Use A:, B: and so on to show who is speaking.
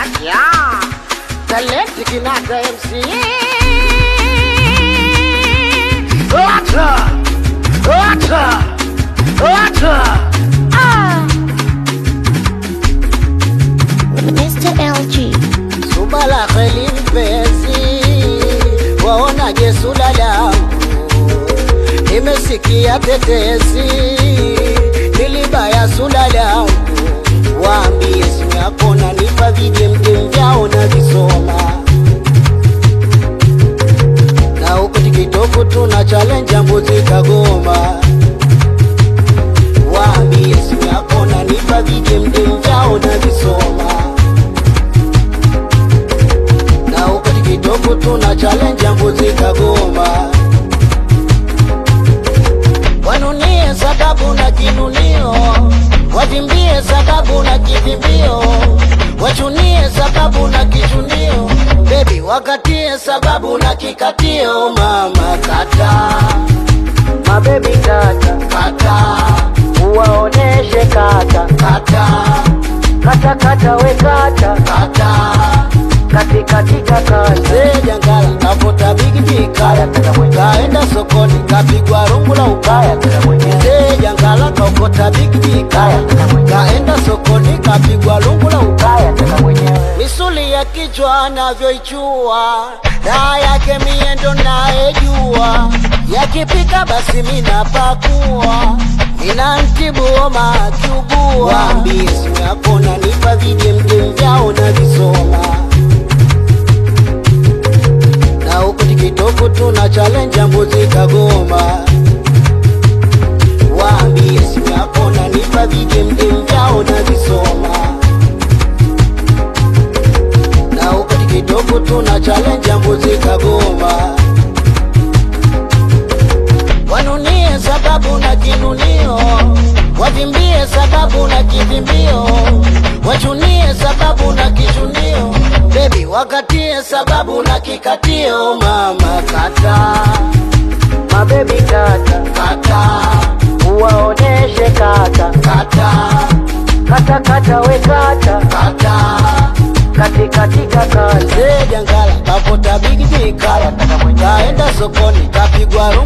A: Yeah. Talenti Kinata MC. Ota! Ota! Ota!
B: Ah. Mr. LG.
A: Subala kheli mpenzi, waonaje sula langu? Nimesikia tetesi, nilibaya sula langu. Waambie simu yako nanipa vijemjem vyao na visoma na huku tikitoku tuna challenge ya mbuzi Kagoma. Waambie simu yako nanipa vijemjem vyao na visoma na huko tikitoku tuna challenge ya mbuzi Kagoma. Wanunie sababu na kinunio, wavimbie sababu na kivimbio, wachunie sababu na kichunio, bebi wakatie sababu na kikatio. Mama kata mabebi kata kata, uwaoneshe kata kata kata kata we kata kata katikatika kaze jangala kavuta bigiji kaya kaenda sokoni kapigwa rungu la ukaya ze jangala kaokota bigiji kaya kaenda sokoni kapigwa rungu la ukaya misuli ya kichwa anavyoichua daa yake miendo naejua yakipika basi minapakua inantibu homa akiugua waambie simu yako nanipa vijemjem vyao na visoma na huku tikitoku tuna challenge ya mbuzi Kagoma. Waambie simu yako nanipa vijemjem vyao na visoma na huku tikitoku tuna challenge ya mbuzi Kagoma. Wanunie sababu na kinunio, wavimbie sababu na kivimbio, wachunie sababu na kichunio, bebi wakatie sababu na kikatio. Mama kata mabebi kata kata, uwaoneshe kata kata kata kata we kata kata katikatika kaze jangala kapota bigiji kaya kaenda sokoni kapigwa